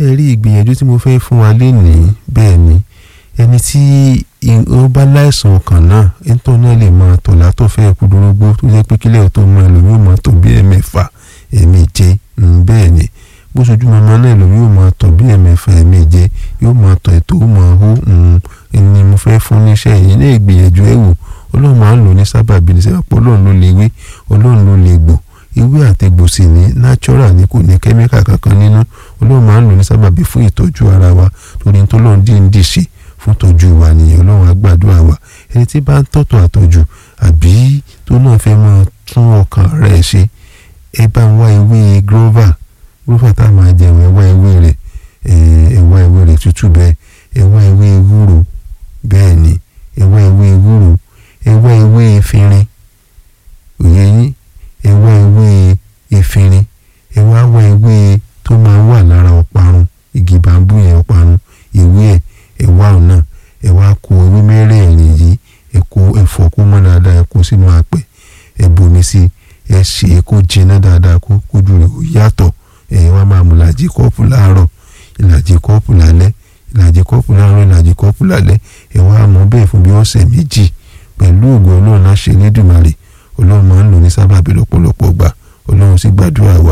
ẹ rí ìgbìyànjú tí mo fẹ́ fún wa lénìí bẹ́ẹ̀ ni ẹni tí ó bá láìsàn ọkàn náà ẹ̀ńtọ́ náà lè máa tọ̀ látọ̀fẹ́ kúdúrógbó tó jẹ́ pé kílẹ̀ tó máa lò yóò máa tọ̀ bí ẹ̀mẹ́fà ẹ̀mẹ́je bẹ́ẹ̀ ni bó ṣojú mọ́mọ́ náà lò yóò máa tọ̀ bí ẹ̀mẹ́fà ẹ̀mẹ́je yóò máa tọ̀ ètò ó máa hó ni mo fẹ́ fún níṣẹ́ yìí ní ìgbìyànjú ẹ̀ wò ọlọ́run máa ń lò ní sábàbí ní sẹ́wọ́n pọ̀ ọlọ́run ló lè wé ọlọ́run ló lè gbò ewé àtẹ̀gbò sì ní natural ni kò ní kẹ́míkà kankan nínú ọlọ́run máa ń lò ní sábàbí fún ìtọ́jú ara wa torí tó lọ́n dín dín ṣe fún tọ́jú wa nìyẹn ọlọ́run á gbàdúrà wa ẹni tí bá ń tọ́tọ̀ àtọ́jú àbí tó náà fẹ́ máa tún ọkàn rẹ̀ ṣe ẹ bá ń wá ewé grover grover tá a máa jẹun ẹ wá ewé rẹ̀ ẹ wá ewé rẹ̀ tútù bẹ́ẹ̀ ẹ wá ewé ewúro bẹ́ẹ̀ ni ẹ wá ewé ewúro ẹ wá ewé efinrin òye yín ẹ wá ewé efinrin ẹ wá wá ewé tó máa wà lára ọ̀parun igi bambú yẹn ọ̀parun ewé ẹ̀ ẹ wá ọ̀nà ẹ wá kó ewé mẹ́rẹ̀ẹ̀rin yìí ẹ kó ẹ̀fọ́ kó mọ́ dáadáa ẹ kó sínú apẹ̀ ẹ bomi sí ẹ ṣe é kó jiná dáadáa kó kójú rẹ̀ ó yàtọ̀ ẹ wá máa mu ìlàjì kọ́ọ̀pù láàárọ̀ ìlàjì kọ́ọ̀pù lálẹ́ ìlàjì kọ́ọ̀pù láàárọ̀ ìlàjì kọ́ọ̀pù lálẹ́ ẹ wá mú bẹ́ẹ̀ fún bí ọ̀sẹ̀ méjì pẹ̀lú ògùn ọlọ́run láṣẹ Elédùmarè ọlọ́run máa ń lò ní sábàbí lọ́pọ̀lọpọ̀ gbà ọlọ́run sì gbàdúrà wa